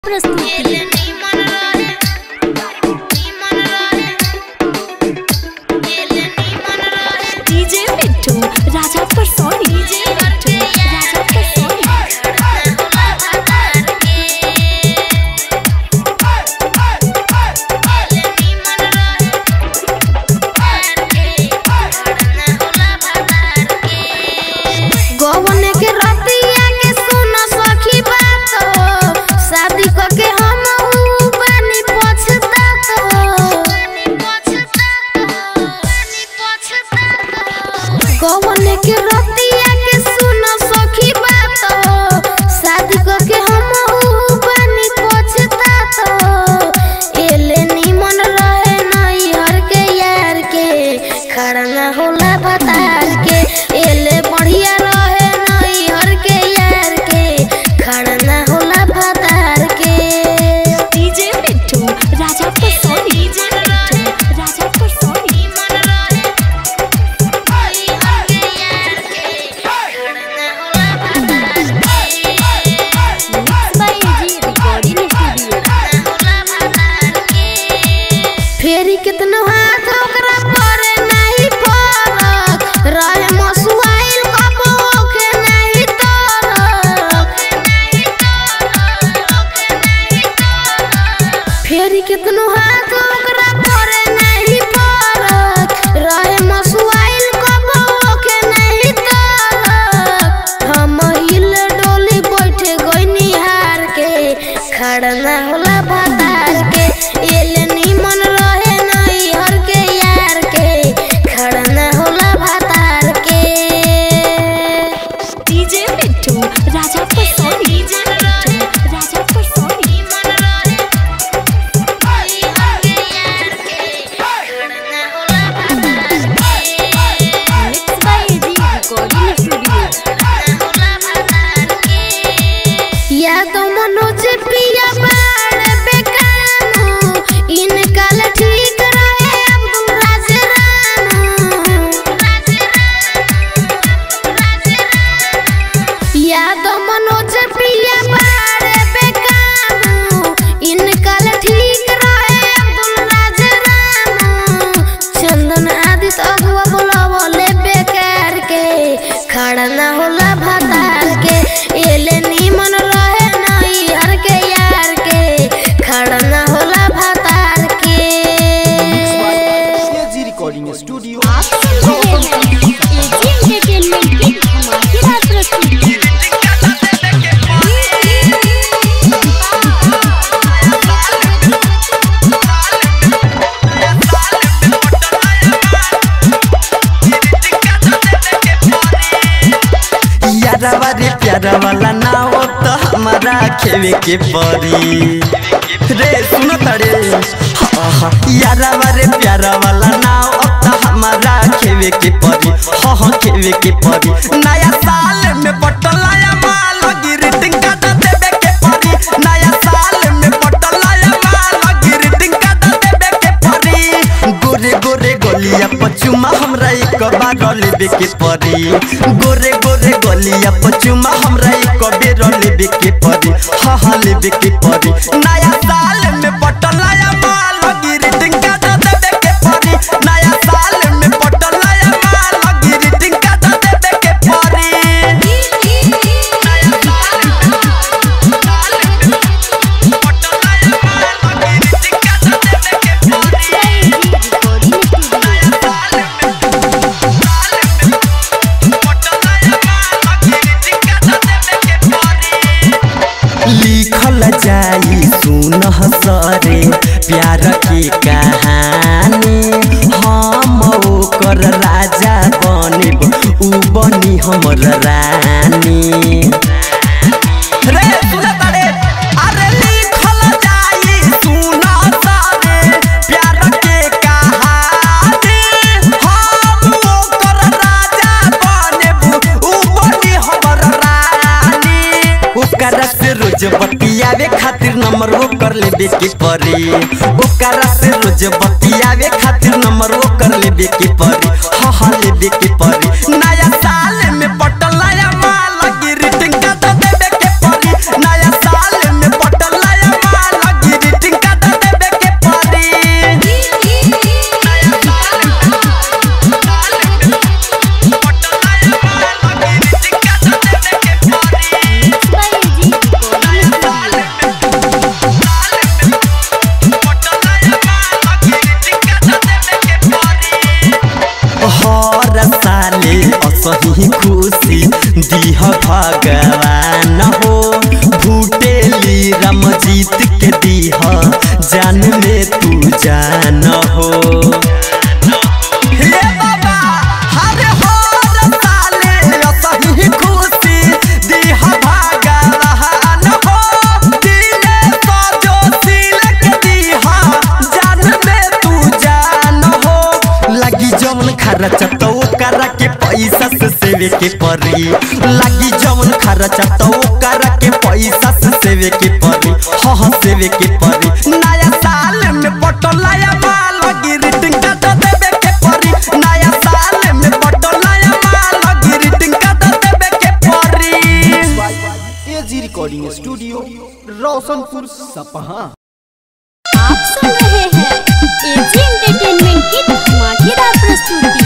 प्रस्तुति डीजे मिट्टू राजा पर सोनी डीजे मिट्टू राजा पर सोनी गवन के रतिया के सुन सखी बात हो शादी क के हम ऊ बानी पछतात हो गवन के रतिया के सुन सखी बात हो शादी क के हम ऊ बानी पछतात हो एले निमन रहे नई हर के यार के खड़ा ना होला बतार के एले बढ़िया रहे नई हर के यार के खड़ा ना होला बतार के डीजे मिट्टू राजा पर सोनी डीजे मिट्टू राजा पर Soni mix by G recording studio फेरी कितनो हाथ ओकरा परे नहीं फरक रहे मसुआइल कबो के नहीं तरक फेरी कितनो हाथ ओकरा परे नहीं फरक रहे मसुआइल कबो के नहीं तरक हम हिल डोली बैठे गइनी हार के खड़ा ना होला भतार के एले निमन रहे नई हर के यार के खड़ा ना होला भतार के डीजे मिट्टू राजा पर सोनी डीजे मिट्टू राजा पर Soni mix by G recording studio या तो मनोज पिया बाड़ बेकानू इनकाल ठीक रहे अब्दुल राज रानू या तो मनोज पिया बाड़ बेकानू इनकाल ठीक रहे अब्दुल राज रानू चंदन आदित अगुआ बोलावले बेकार के खड़ा ना होला भतार के एले निमन रहे नई हर के यार के खड़ा ना होला भतार के जी रिकॉर्डिंग स्टूडियो आप सुन रहे हैं एजी एंटरटेनमेंट की धमाकेदार प्रस्तुति यारवा रे प्यारा वाला नाव तो हमारा खेवे के परी रे सुनो तड़े यारवा रे प्यारा वाला नाव तो हमारा खेवे के परी हाँ हाँ खेवे के परी नया साल में बटलाया माल गिरटिंग का देवे के परी नया साल में बटलाया माल गिरटिंग का देवे के परी गोरे गोरे गलिया पचुमा हमरा एक बार लेबे के परी गोरे गोरे गलिया पचुमा हमरा एक बेर लेबे के परी हाँ हाँ लेबे के परी नया साल में बटलाया माल गिरटिंग का देवे के परी नया साल में बटलाया माल गिरटिंग का देवे के परी लिखल जाई सुन सरे प्यार के कहानी हम ओकर राजा बनिब उ बनी हमर रानी रे सुन तारे अरे लिखल जाई सुन सरे प्यार के कहानी हम ओकर राजा बनिब उ बनी हमर रानी ओकरा से रोज बतियावे खातिर नंबर वो कर लेबे के परी ओकरा से रोज बतियावे खातिर नंबर वो कर लेबे के परी हाँ हाँ लेबे के परी नया साल में बटलाया माल गिरटिंग का देबे के परी नया साल में बटलाया के परी लागी जवन खर्चा तो ओकरा के पैसा से सेवे के परी हाँ हाँ सेवे के परी नया साल में बटलाया माल गिरिटिंग का तो देवे के परी नया साल में बटलाया माल गिरिटिंग का तो देवे के परी एजी रिकॉर्डिंग स्टूडियो रोशनपुर सपहा आप सुन रहे हैं एजी एंटरटेनमेंट की धमाकेदार प्रस्तुति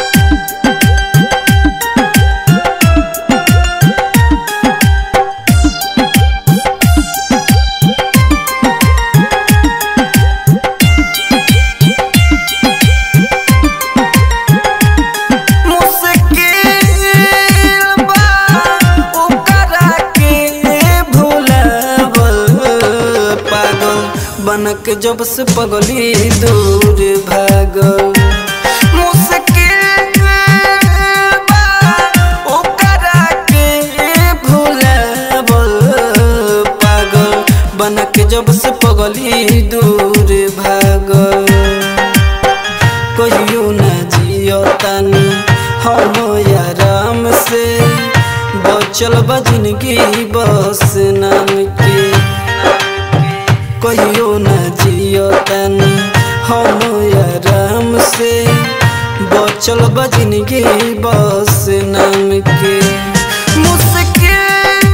मुश्किल बा ओकरा के भुलावल पागल बनक जब से पगली दूर भागल मुश्किल बा ओकरा के भुलावल पागल बनक जब से पगली दूर भागल कहियो न जियो तानी हम आराम से बचल बा जिंदगी बस नाम के कहियो न जियो तानी हम आराम से बचल बा जिंदगी बस नाम के मुश्किल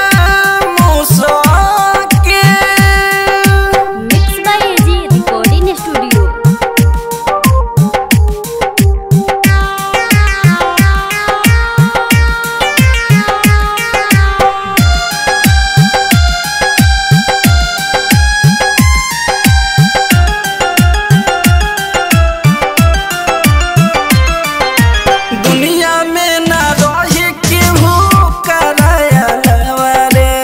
मुश्किल mix by AG recording studio दुनिया में ना रहे केहू करायलवा रे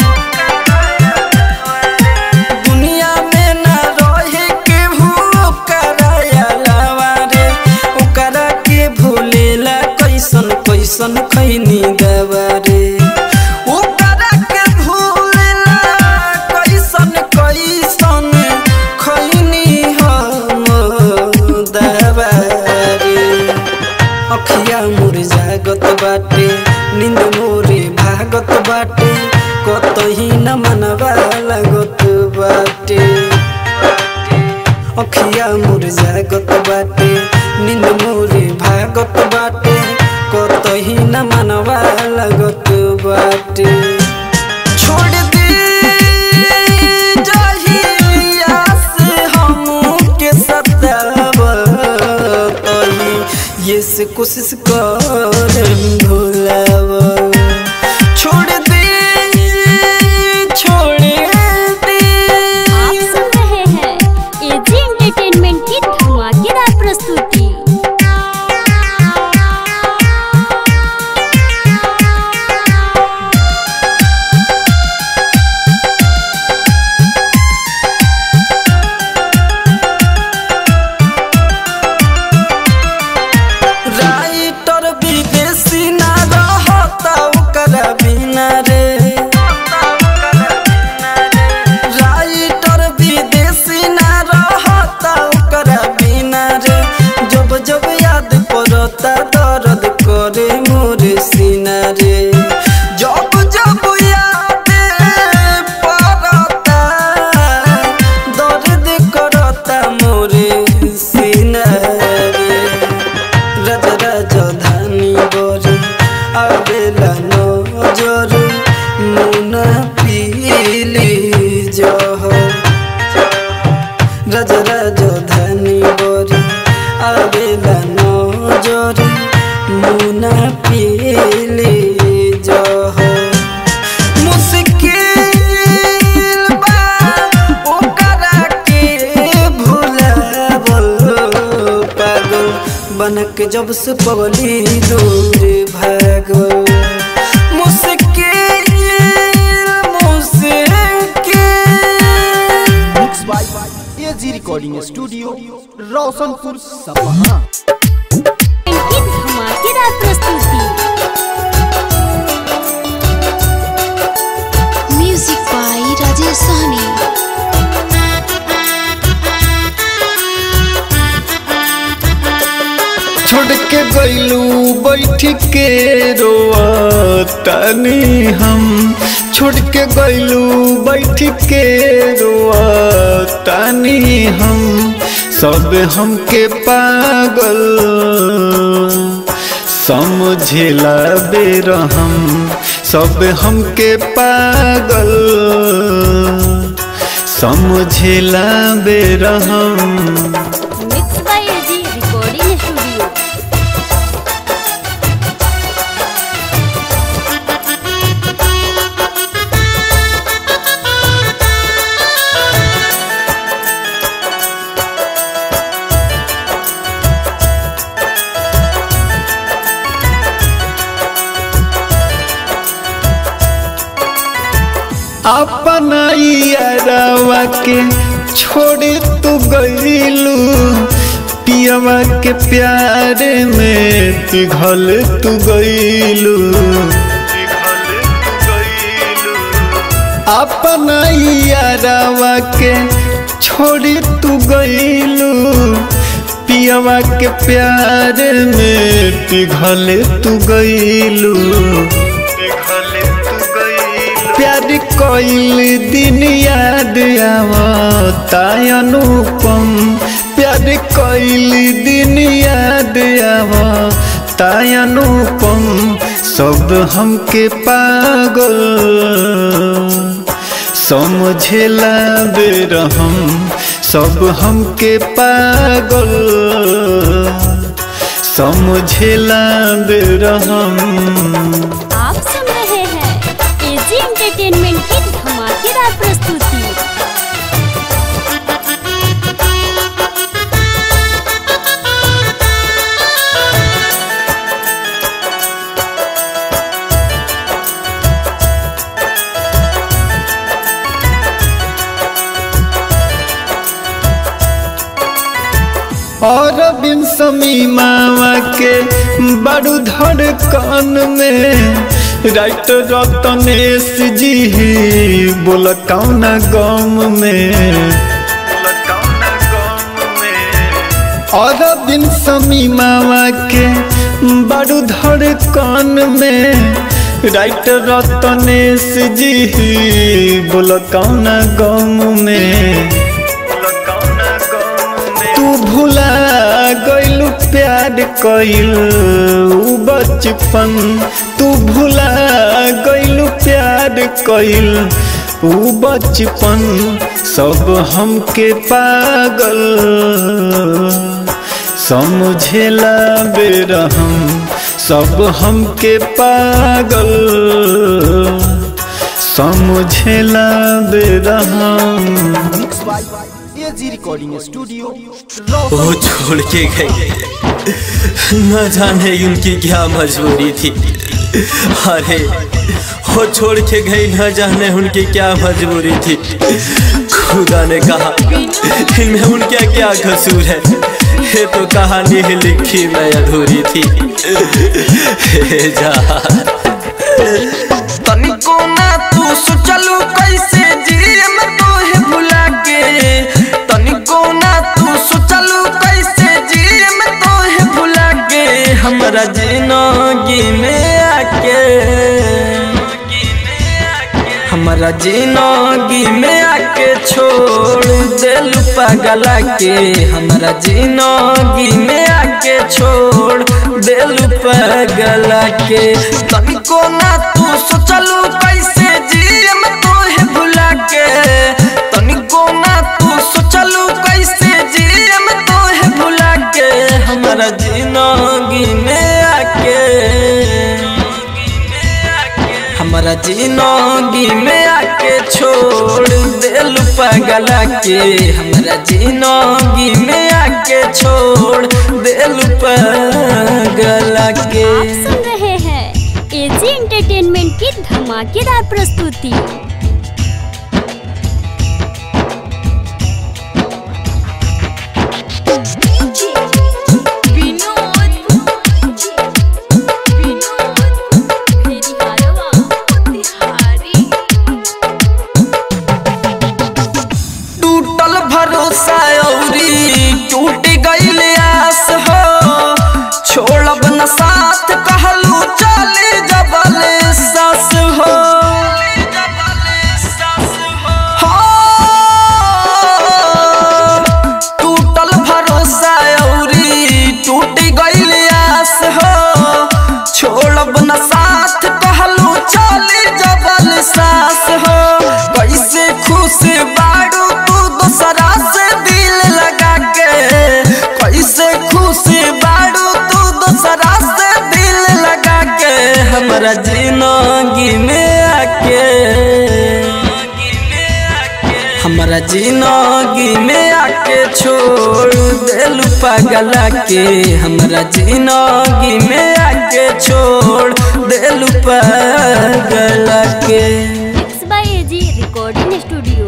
दुनिया में ना रहे केहू करायलवा रे ओकरा के भूलेला कैसन कैसन खैनी दवा रे ओकरा के भूलेला कैसन कैसन खैनी हम दवा रे अखिया मोर जागत बाटे नींद मोरे भागत बाटे कतही न मनवा लागत बाटे अखिया मोर जागत बाटे नींद मोरे भागत बाटे कतही न मनवा लागत बाटे छोड़ दे जहिया से हमके सतावतही ये से कोशिश कर भुलाव छोड़ दे छोड़ दे आप सुन रहे हैं एजी एंटरटेनमेंट की धमाकेदार प्रस्तुति राइटर विदेशी ना रहता ओकरा बिना रे राइटर विदेशी ना रहता ओकरा बिना रे जब जब याद पड़ता दर्द करे मोर सीना रे जब जब याद पड़ता दर्द करता मोरे सीना रे रज रज धानी बरी आवेला नजर मुना पीली जहर रज रज धानी बरी आवेला नजर मुना पीली जहर मुश्किल बा ओकरा के भुलावल पागल बनक जब से पगली दूर भागल मुश्किल मुश्किल mix by AG recording studio Roshanpur Sapaha इनकी धमाकेदार प्रस्तुति म्यूजिक बाय राजेश सहनी छोड़ के गईलू बैठ के रोअतानी हम छोड़ के गइलू बैठ के रोअतानी हम सब हमके पागल समझेला बेरहम सब हमके पागल समझेला बेरहम mix by AG recording studio अपना यारवा के छोड़ तू गईलू पियवा के प्यारे में पिघल तू गईलू अपना यारवा के छोड़ तू गईलू पियवा के प्यारे में पिघल तू गईलू प्यार कोइल दिन याद आवता अनुपम प्यार कोइल दिन याद आवता अनुपम सब हमके पागल समझेला बेरहम सब हमके पागल समझेला बेरहम आप सुन रहे हैं एजी एंटरटेनमेंट की धमाकेदार प्रस्तुति और बिन समी मामा के बड़ू धड़कन में राइटर रतनेश जी ही बोल कौना गम में और बिन समी मामा के बड़ू धड़कन में राइटर रतनेश जी ही बोल कौना गम में तू भुला गइलू प्यार कइलू बचपन तू भुला गइलू प्यार कइल ऊ बचपन सब हमके पागल समझेला बेरहम सब हमके पागल समझेला बेरहम mix by AG recording studio वो छोड़ के गई न जाने उनकी क्या मजबूरी थी अरे वो छोड़ के गई न जाने उनकी क्या मजबूरी थी खुदा ने कहा इनमें उनका क्या कसूर है ये तो कहानी ही लिखी मैं अधूरी थी हे जा तनिको ना तू सोचलू कैसे जियम तोहे भुला के तनिको ना तू सोचलू कैसे जियम तोहे भुला के हमरा जिंदगी में आके हमरा जिंदगी में आके छोड़ दिल पगला के हमरा जिंदगी में आके छोड़ दिल पगला के तनिको ना तू सोचलू कैसे जियम तोहे भुला के तनिको ना तू सोचलू कैसे जियम तोहे भुला के हमरा जिंदगी में आके हमारा जिंदगी में आके छोड़ दिल पगला के हमारा जिंदगी में आके छोड़ दिल पगला के आप सुन रहे हैं एजी एंटरटेनमेंट की धमाकेदार प्रस्तुति टूटल भरोसा औरी टूट गईल आस हो छोड़ब न साथ कहलू चली जबल सस हो हाँ, टूटल भरोसा औरी टूट गईल आस हो छोड़ब न साथ कहलू चली जबल सास हो कैसे खुश बाड़ू तू दूसरा से दिल लगा के कैसे खुश बाड़ू तू दूसरा से दिल लगा के हमरा जिंदगी में आके हमरा जिंदगी में आके छोड़ देलू पगला के हमरा जिंदगी में आके छोड़ देलू पगला के mix by AG recording studio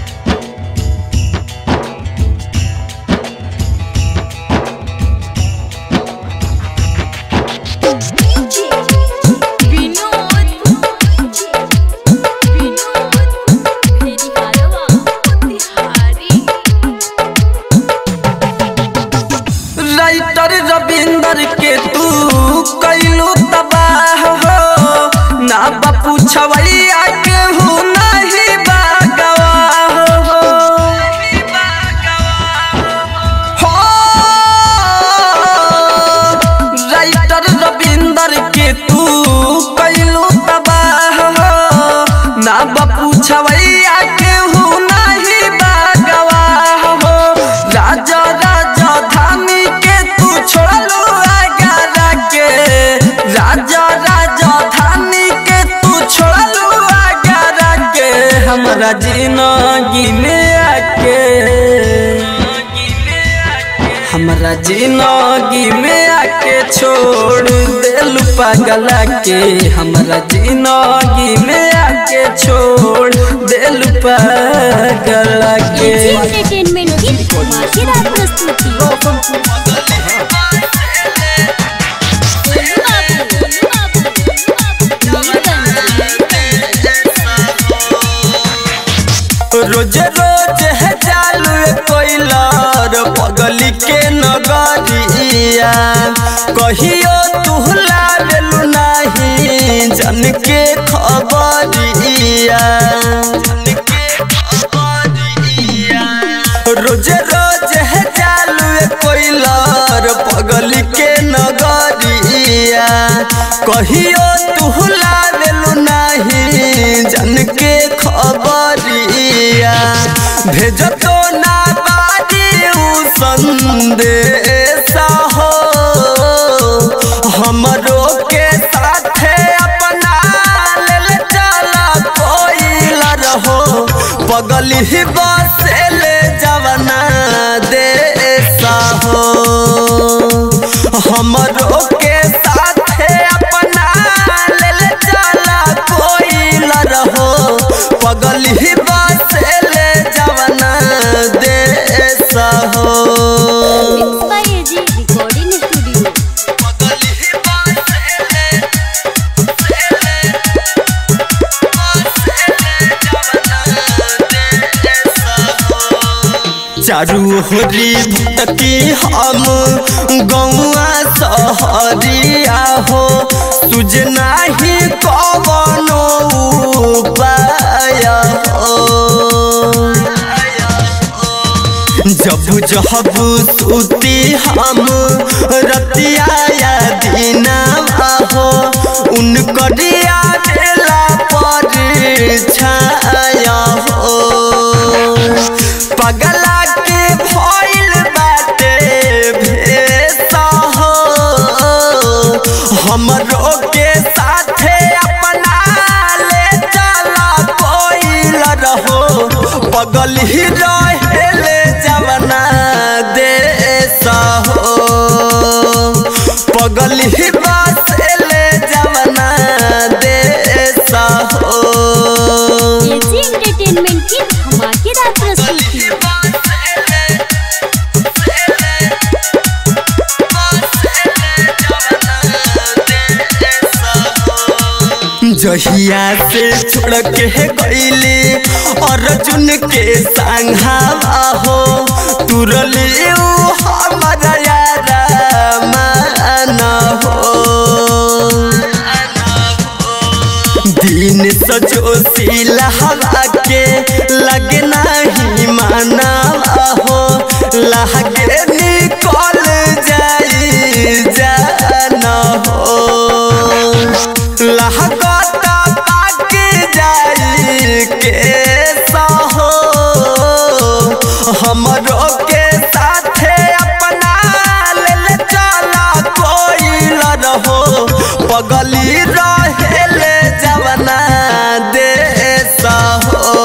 writer Ravinder के तू कैलू तबाह हो ना बापू छवैया के हूँ नहीं बागवाह हो हो राइटर रविंदर के तू कैलू तबाह हो ना बापू छवैया के हूँ नहीं बागवाह हो राजा राजा धानी के तू छोड़लू आगरा के राजा राजा धानी के तू छोड़लू आगरा के हमरा जिंदगी में आके हमरा जिंदगी में आके छोड़ देलू पगला के हमरा जिंदगी में आके छोड़ देलू पगला के एजी एंटरटेनमेंट की धमाकेदार प्रस्तुति रोज रोज है चालू कोइलर पगली के नगरिया कहियो तू लावेलू नहीं जन के खबरिया रोज रोज है चालू कोइलर पगली के नगरिया कहियो तू लावेलू नहीं जन के खबरिया भेज तो ना बाजी उ संदेशा हो हमरो के साथे अपना लेल चला कोई रहो पगली बसे ले जवना देसा हो हमरो के साथे अपना लेल चला कोई रहो पगली बसे ले जवना देसा हो mix by AG recording studio चारू होरी भटकी हम गौआ सहरिया हो तुझ नाही कवनो उपाय हो जब जब सुती हम रतिया या दीना हो उनकरिया बेला पर छाया हो पगला के भइल बाटे भेसा हो हमरो के साथे अपना ले चला कोइल रहो पगल ही रहेले जवना देसा हो पगल ही बसेले जवना देसा हो एजी एंटरटेनमेंट की धमाकेदार प्रस्तुति जहिया से छोड़ के गईली अर्जुन के संघावा हो तुरली उ हमारा यारा मान हो दिन सजोशीला हवा के लगे नहीं माना हो लागे निकल जाई जाना हो लहकता पाक जाई के सहो हमरो के साथे अपना ले चला कोई रहो पगली रहेले जवना देश हो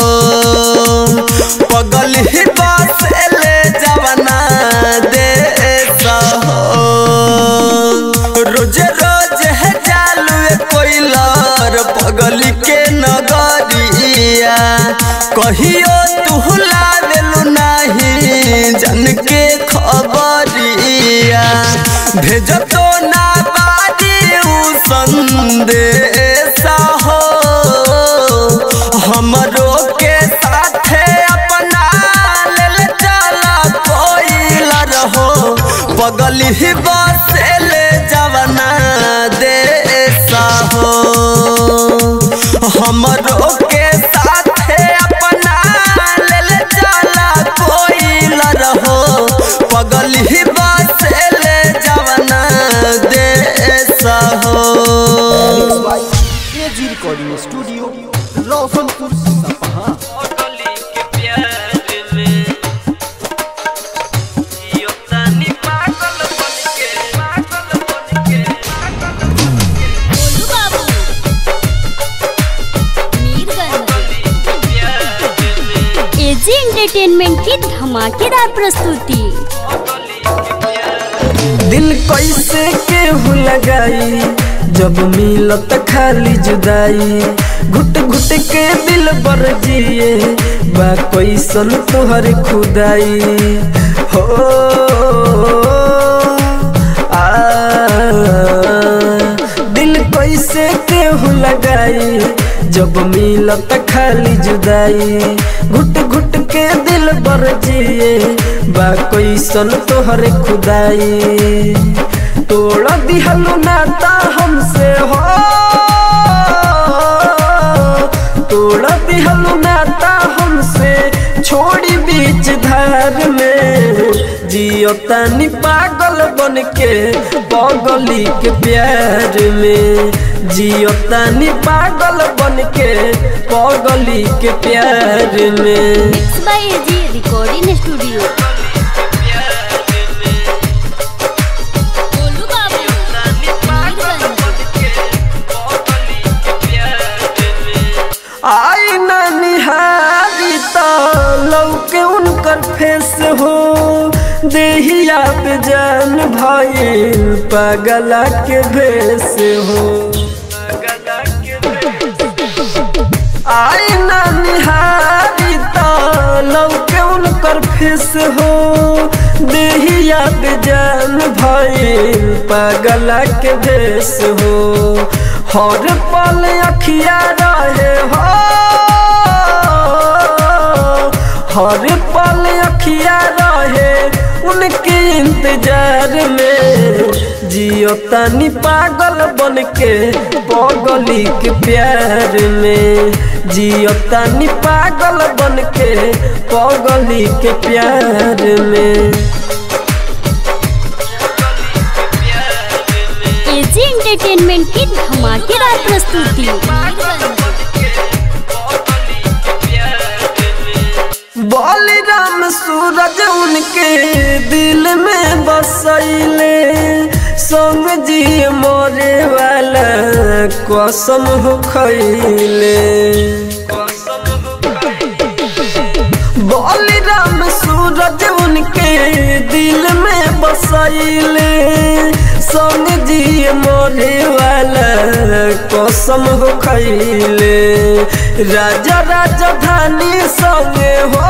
पगली बसेले जवना देश हो रोज रोज है चालू कोइलर पगली के नगरिया कहियो तू लावेलू नहीं जन के खबरिया भेज तो ना बारी उ संदेश हो हमरो के साथे अपना ले चला कोइलर हो पगली बसेले जवना देश हो हमरो के साथे अपना ले चला कोइलर हो पगली बसेले जवना देश हो एजी रिकॉर्डिंग स्टूडियो रोशनपुर सपहा गोलू बाबू मीरगंज एजी एंटरटेनमेंट की धमाकेदार प्रस्तुति दिल कैसे केहू लगाई जब मिलत खाली जुदाई घुट घुट के दिल बर जिए बा कैसन तोहर खुदाई हो आ दिल कैसे केहू लगाई जब मिलत खाली जुदाई घुट घुट के दिल बर जिए बा कैसन तोहर खुदाई तोड़ दिहलु नाता हमसे हो तोड़ दिहलु नाता हमसे छोड़ी बीच धार में जियो तानी पागल बन के पगली के प्यार में जियो तानी पागल बन के पगली के प्यार में mix by AG recording studio Golu Babu Mirganj आई ना निहारी तो लौके उनकर फेस हो देहिया पे जान भइल पगला के भेस हो आई ना निहारी तो लौके उनकर फेस हो देहिया पे जान भइल पगला के भेस हो हर पल अखिया रहे हो हर पल अखिया रहे उनके इंतजार में जियो तानी पागल बन के पगली के प्यार में जियो तानी पागल बन के पगली के प्यार में एजी एंटरटेनमेंट की धमाकेदार प्रस्तुति बलिराम सूरज उनके दिल में बसैले संग जी मोरे वाला कसम हो खैले बलिराम सूरज उनके दिल में बसैले संग जी मोरे वाला कसम हो खैले राजा राजधानी संगे हो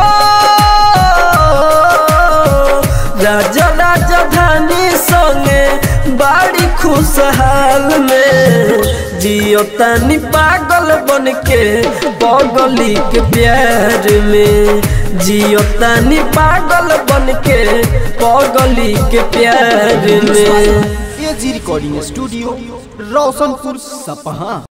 राजा राजधानी संगे बाड़ी खुशहाल में जियो तानी पागल बन के पगली के प्यार में जियो तानी पागल बन के पगली के प्यार में एजी रिकॉर्डिंग स्टूडियो रोशनपुर सपहा